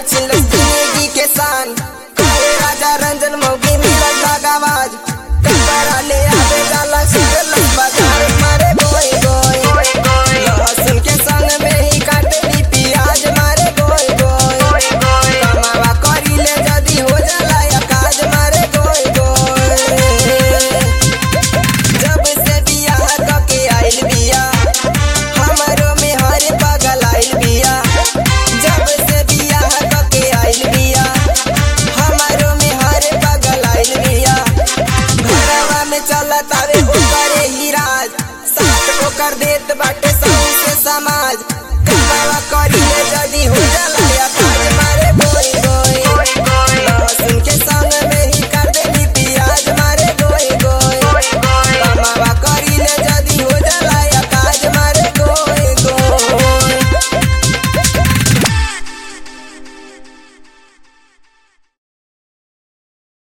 छिल जिंदगी के शान कहे राजा रंजन मोगी मिलत लगावाज कपड़ा ले आवे जाला सिर बाजार मारे गोई गोई लहसुन के संग में ही काटली प्याज मारे गोई गोई कमावा करी ले जदी हो जाला या काज मारे गोई गोई जब से बियाह कके आइल बिया हमरो में हर पागल आइल बिया जब से बियाह कके आइल बिया हमरो में हर पागल आइल बिया घरवा में चलत आवे ओकरे ही राज साथ ओकर देत बाटे सौंसे समाज कमावा करी ले जदी हो